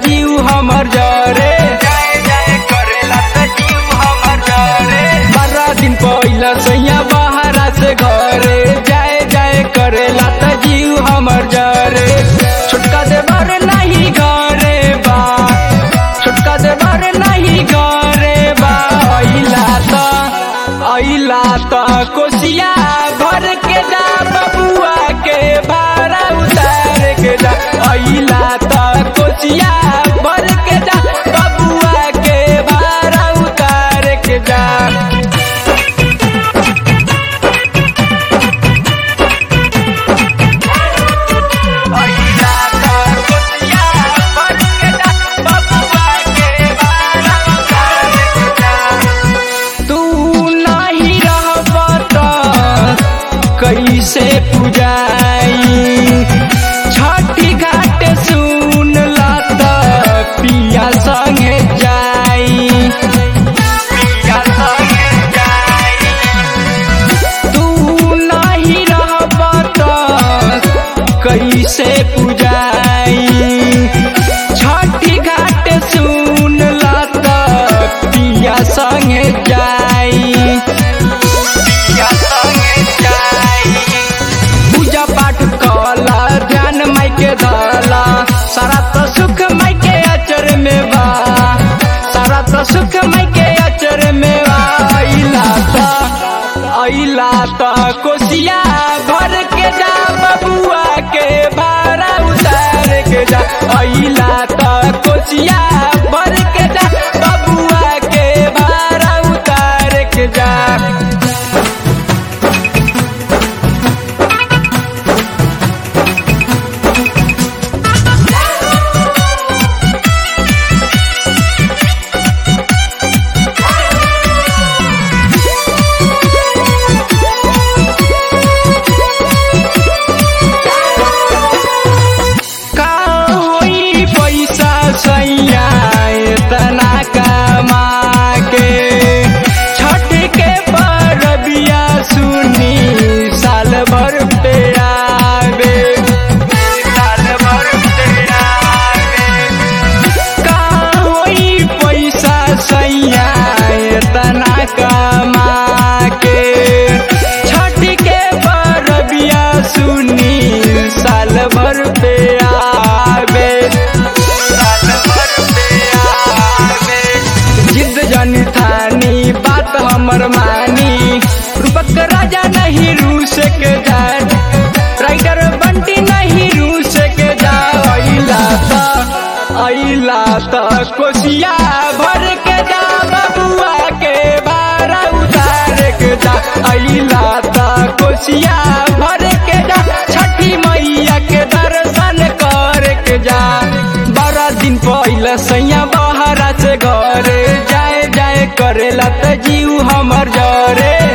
जीव हमर जरे जाए जाए करेला त जीव हमर जरे बारह दिन पहिला सैया बाहरा से घरे जाए जाए करेला त जीव हमर जरे छोटका देवर नहीं घरे बा छोटका देवर नहीं घरे बा अइला त अइला त कोसिया भर के जा बबुआ के भाड़ा उतार के जा अइला त कोसिया भर के जा बबुआ के भाड़ा उतार के जा अइला त कोसिया भर के जा बबुआ के बारा उतार के जा तू नहीं रहब त कैसे पूजाई छठी घाट सुन ला त पिया संगे जाई पिया संगे जाई तू नहीं रहब त कैसे पूजाई छठी घाट सुन ला त पिया संगे जाई पिया संगे जाई पूजा पाठ कला ध्यान माई के धला सारा तो सुख माई के अचर में बा सारा तो सुख माई के अचर में बा अइला त अइला त कोसिया भर के जा बबुआ के भाड़ा उतार के जा अइला त कोसिया भर के जा बबुआ के भाड़ा उतार के जा का होई पैसा सैया इतना कमा के छठ के परबिया सुनी साल भर पे आवे साल भर तेरा का होई पैसा सैया इतना कमा के छठ के परबिया सुनी साल भर पे आवे साल भर तेरा जिद जनी थानी बात हमर मानी रूपक राजा नहीं रूस के जाए राइटर बंटी नहीं रूस के जा अइला त अइला त कोसिया भर के जा बबुआ के भाड़ा उतार के जा अइला त कोसिया भर के जा छठी मैया के दर्शन कर के जा बारह दिन पहले सैया बाहरा से घरे जाए जाए करेला त जीव हमर जरे